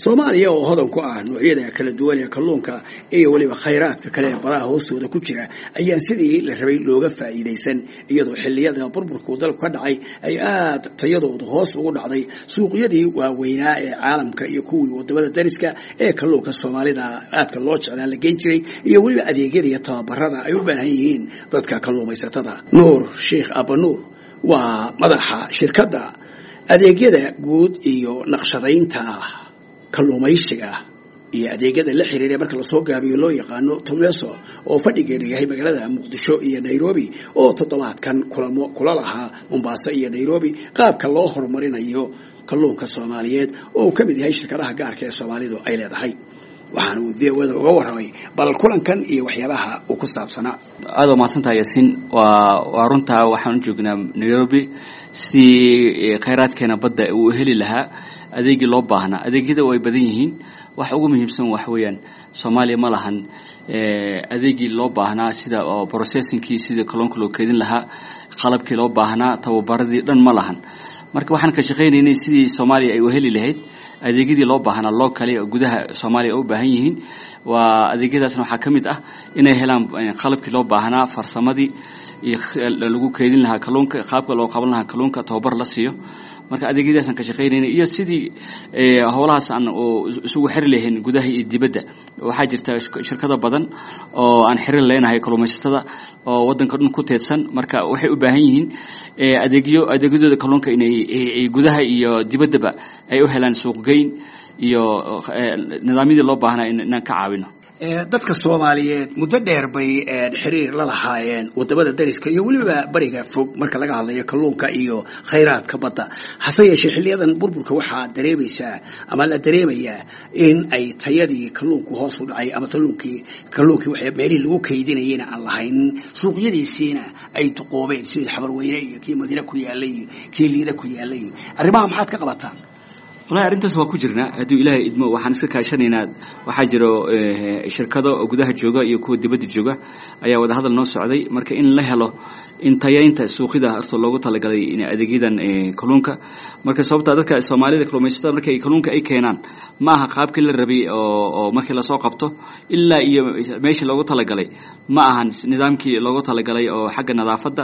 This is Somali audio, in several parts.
soomaaliya oo hodan ku ah noocyada kala duwan ee kalluunka iyo weliba khayraadka kale ee badaha hoostooda ku jira ayaan sidii la rabay looga faa'iidaysan iyadoo xilliyada burburku dalku ka dhacay ay aada tayadoodu hoos ugu dhacday suuqyadii waaweynaa ee caalamka iyo kuwii wadamada dariska ee kalluunka soomaalida aadka loo jeclaan la geyn jiray iyo weliba adeegyada iyo tababarada ay u baahan yihiin dadka kalluumaysatada nuur sheikh abanuur waa madaxa shirkadda adeegyada guud iyo naqshadaynta kalluumaysiga iyo adeegyada la xiriira marka lasoo gaabiyo loo yaqaano tomleso oo fadhigeedu yahay magaalada muqdisho iyo nairobi oo toddobaadkan kulamo kula lahaa mombaaso iyo nairobi qaabka loo horumarinayo kalluunka soomaaliyeed oo uu ka mid yahay shirkadaha gaarka ee soomaalidu ay leedahay waxaana uu v oda uga warramay bal kulankan iyo waxyaabaha uu ku saabsanaa aada waa mahadsantaha yaasiin waa waa runtaa waxaan u joognaa nairobi sidii khayraadkeena badda uu heli lahaa adeegii loo baahnaa adeegyada way badan yihiin waxa ugu muhiimsan waxa weeyaan soomaaliya ma lahan adeegii loo baahnaa sida processingkii sidii kalluunka loo keedin lahaa qalabkii loo baahnaa tababaradii dhan ma lahan marka waxaan ka shaqaynaynay sidii soomaaliya ay u heli lahayd adeegyadii loo baahnaa loo kale oo gudaha soomaaliya u baahan yihiin waa adeegyadaasna waxaa ka mid ah inay helaan qalabkii loo baahnaa farsamadii iyo lagu keedin lahaa kalluunka qaabka loo qaban lahaa kalluunka tababar la siiyo marka adeegyadaasaan ka shaqaynayna iyo sidii howlahaas aan isugu xiri lahayn gudaha iyo dibadda waxaa jirta shirkado badan oo aan xiriir leenahay kalluumaysatada oo waddanka dhan ku teedsan marka waxay u baahan yihiin adeegyo adeegyadooda kalluunka inay gudaha iyo dibaddaba ay u helaan suuqgeyn iyo nidaamyadii loo baahnaa inaan ka caawino dadka soomaaliyeed muddo dheer bay xiriir la lahaayeen wadamada dariska iyo weliba bariga fog marka laga hadlayo kalluunka iyo khayraadka badda hase yeeshee xiliyadan burburka waxaa dareemaysaa ama la dareemayaa in ay tayadii kalluunku hoos u dhacay ama kalluunkii kalluunkii waxay meelihii lagu kaydinayena aan lahayn suuqyadiisiina ay duqoobeen sidii xabarweyne iyo kii madiine ku yaalay iyo kii liida ku yaalay arrimaha maxaad ka qabataan wallahi arrintaas waa ku jirnaa hadduu ilaahay idmo waxaan iska kaashanaynaa waxaa jiro shirkado oo gudaha jooga iyo kuwa dibadda jooga ayaa wada hadal noo socday marka in la helo in tayaynta suuqyada horta loogu talagalay adeegyadan kalluunka marka sababta dadka soomaalida kalluumaysatada markay kalluunka ay keenaan ma aha qaabkii la rabay oo markii lasoo qabto ilaa iyo meeshii loogu talagalay ma ahan nidaamkii loogu talagalay oo xagga nadaafadda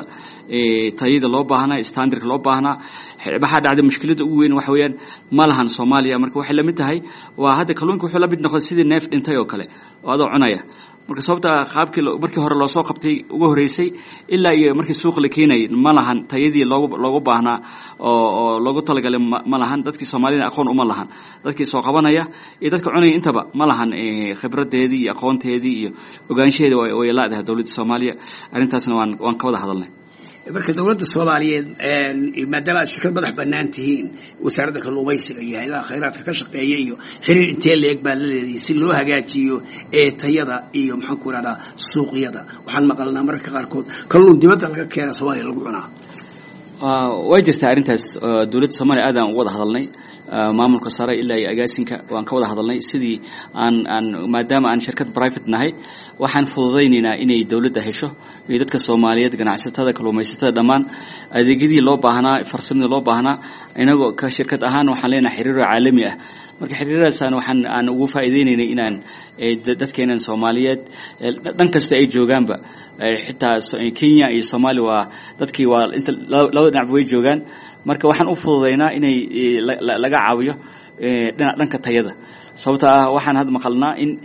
tayada loo baahnaa standardka loo baahnaa waxaa dhacday mushkiladda ugu weyn waxa weeyaan ma lahan soomaaliya marka waxay la mid tahay waa hadda kalluunka wuxuu la mid noqday sidii neef dhintay oo kale oo adoo cunaya marka sababta qaabkii markii hore loo soo qabtay ugu horeysay ilaa iyo markii suuq la keenayay ma lahan tayadii loogu loogu baahnaa oo oo loogu talagalay ma lahan dadkii soomaalida aqoon uma lahan dadkii soo qabanaya iyo dadka cunaya intaba ma lahan khibradeedii iyo aqoonteedii iyo ogaanshaheeda way laadahay dowladda soomaaliya arrintaasna waan waan ka wada hadalnay marka dowladda soomaaliyeed maadaama aad shirkad madax banaan tihiin wasaaradda kalluumaysiga iyo hay-adaha khayraadka ka shaqeeya iyo xiriir intee leeg baa la leedahay si loo hagaajiyo ee tayada iyo maxaan ku ihahdaa suuqyada waxaan maqalnaa mararka qaarkood kalluun dibadda laga keena soomaaliya lagu cunaa way jirtaa arrintaas dowladda soomaaliya aadaan uga wada hadalnay maamulka sare ilaa iyo agaasinka waan ka wada hadalnay sidii aan aan maadaama aan shirkad private nahay waxaan fududaynaynaa inay dowladda hesho iyo dadka soomaaliyeed ganacsatada kalluumaysatada dhammaan adeegyadii loo baahnaa farsamadii loo baahnaa inagoo ka shirkad ahaan waxaan leenahay xiriiro caalami ah marka xiriiradaasaan waxaan aan ugu faa'iidaynaynay inaan dadkeenan soomaaliyeed dhan kasta ay joogaanba xitaa kenya iyo soomaaliya waa dadkii waa inta labada dhinacba way joogaan marka waxaan u fududaynaa inay laga caawiyo dhanka tayada sababto ah waxaan hadda maqalnaa in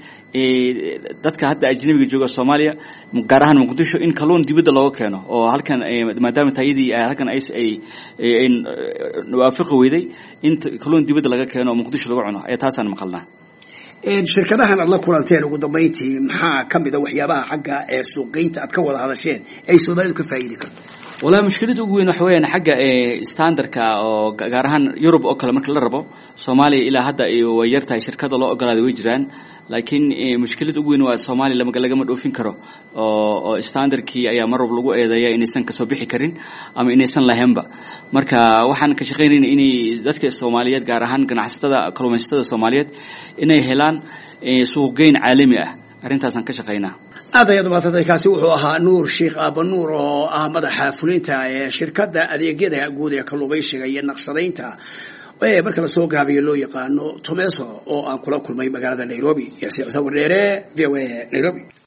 dadka hadda ajnabiga jooga soomaaliya gaar ahaan muqdisho in kalluun dibadda looga keeno oo halkan maadaama tayadii halkan ay ay waafiqi weyday in kalluun dibadda laga keeno oo muqdisho lagu cuno ee taasaan maqalnaa shirkadahan aad la kulanteen ugu dambayntii maxaa ka mid a waxyaabaha xagga ee suuqgeynta aad ka wada hadasheen ay soomaalidu ka faa'iidi karto wallahi mushkilada ugu weyn waxa weeyaan xagga standardka oo gaar ahaan yurub oo kale marka la rabo soomaaliya ilaa hadda way yar tahay shirkada loo ogolaaday way jiraan laakiin mushkilada ugu weyn waa soomaaliya lagama dhoofin karo oo oo standardkii ayaa mar walba lagu eedeeya inaysan kasoo bixi karin ama inaysan lahaynba marka waxaan ka shaqaynayna inay dadka soomaaliyeed gaar ahaan ganacsatada kalluumaysatada soomaaliyeed inay helaan suuqgeyn caalami ah arrintaasaan ka shaqaynaa aad ayaad umaadsantahay kaasi wuxuu ahaa nuur sheikh aabanuur oo ah madaxa fulinta ee shirkadda adeegyada guud ee kalluumaysiga iyo naqshadaynta ee marka lasoo gaabiyo loo yaqaano tomeso oo aan kula kulmay magaalada nairobi iyo sicsa wardheere v o a nairobi